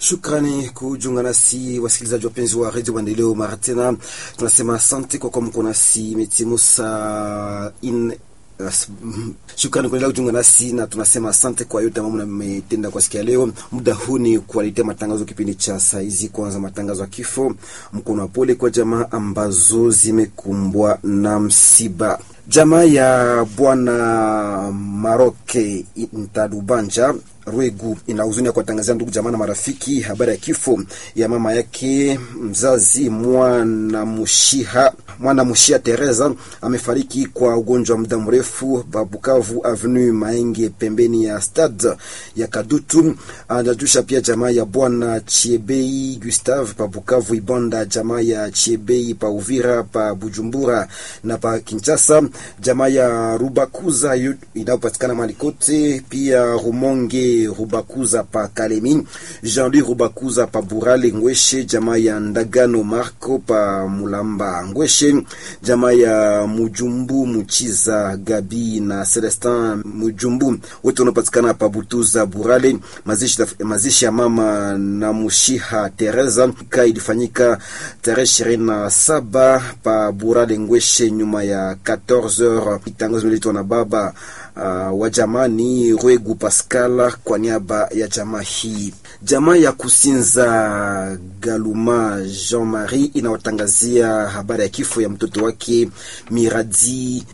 Shukrani kujiunga nasi wasikilizaji wapenzi wa redio Maendeleo. Mara tena tunasema asante kwa kuwa mko nasi. Imetimu saa in Shukrani kuendelea kujiunga nasi na tunasema asante kwa yote ambayo mmetenda kwa siku ya leo. Muda huu ni kuwaletea matangazo kipindi cha saa hizi. Kwanza matangazo ya kifo, mkono wa pole kwa jamaa ambazo zimekumbwa na msiba. Jamaa ya bwana Maroke Ntadubanja Rwegu ina huzuni ya kuwatangazia ndugu jamaa na marafiki habari ya kifo ya mama yake mzazi mwana Mushiha mwana Mushia Teresa amefariki kwa ugonjwa wa muda mrefu Babukavu Avenue Maenge pembeni ya stade ya Kadutu. Anajusha pia jamaa ya bwana Chiebei Gustave pa Bukavu Ibonda, jamaa ya Chiebei pa Uvira pa Bujumbura na pa Kinshasa, jamaa ya Rubakuza inayopatikana mahali kote, pia Rumonge Rubakuza pa Kalemi, Jean-Louis Rubakuza pa Burale Ngweshe, jamaa ya Ndagano Marco pa Mulamba Ngweshe, jamaa ya Mujumbu Muchiza Gabi na Celestin Mujumbu wote wanapatikana pa Butuza Burale. Mazishi, mazishi ya mama na Mushiha Teresa ka ilifanyika tarehe ishirini na saba pa Burale Ngweshe nyuma ya 14h. Tangazo liletwa na baba Uh, wa jamani Rwegu Pascal kwa niaba ya jamaa hii. Jamaa ya Kusinza Galuma Jean Marie inawatangazia habari ya kifo ya mtoto wake Miradi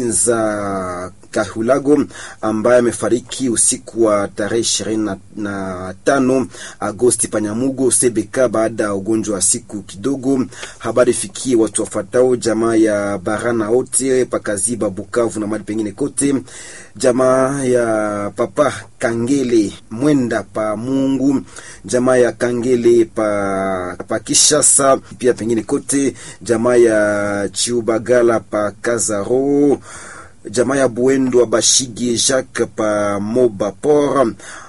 Kusinza Kahulago ambaye amefariki usiku wa tarehe ishirini na tano Agosti Panyamugo Sebeka baada ya ugonjwa wa siku kidogo. Habari fikie watu wafatao jamaa ya Barana wote pakaziba Bukavu na mali pengine kote, jamaa ya Papa Kangele Mwenda pa Mungu, jamaa ya Kangele pa, pa Kishasa pia pengine kote, jamaa ya Chiubagala pa Kazaro jamaa ya Buendo Bashige Jacques pa Moba Port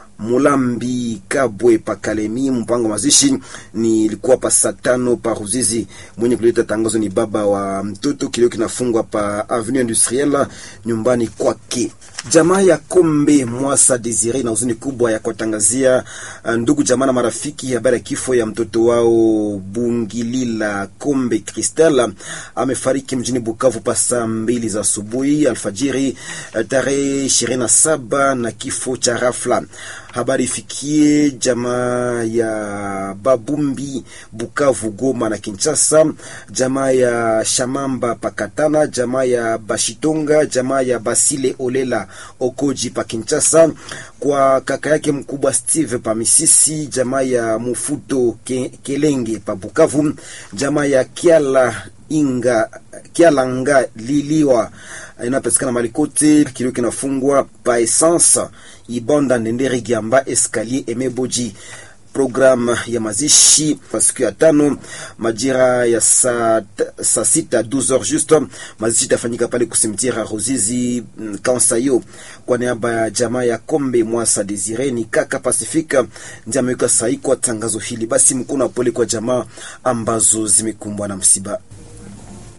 Mulambi Kabwe pa Kalemi. Mpango mazishi ni ilikuwa pa saa tano pa Ruzizi. Mwenye kuleta tangazo ni baba wa mtoto. Kilio kinafungwa pa Avenue Industrielle nyumbani kwake. Jamaa ya Kombe Mwasa Desire na huzuni kubwa ya kuwatangazia ndugu jamaa na marafiki habari ya kifo ya mtoto wao Bungilila Kombe Kristal amefariki mjini Bukavu pa saa mbili za asubuhi alfajiri tarehe ishirini na saba na kifo cha rafla. Habari ifikie jamaa ya Babumbi Bukavu, Goma na Kinshasa, jamaa ya Shamamba Pakatana, jamaa ya Bashitonga, jamaa ya Basile Olela Okoji pa Kinshasa, kwa kaka yake mkubwa Steve pa Misisi, jamaa ya Mufuto Ke, Kelenge pa Bukavu, jamaa ya Kiala Inga Kialanga Liliwa inapatikana mali kote. Kilio kinafungwa pa essence Ibonda Ndendere Giamba Escalier Emeboji. Programu ya mazishi kwa siku ya tano majira ya saa sa sita 12h juste. Mazishi itafanyika pale kusimtira Ruzizi Kansayo. Kwa niaba ya jamaa ya Kombe Mwasa Desire ni kaka Pasifika ndiye ameweka sahihi kwa tangazo hili. Basi mkono wa pole kwa jamaa ambazo zimekumbwa na msiba.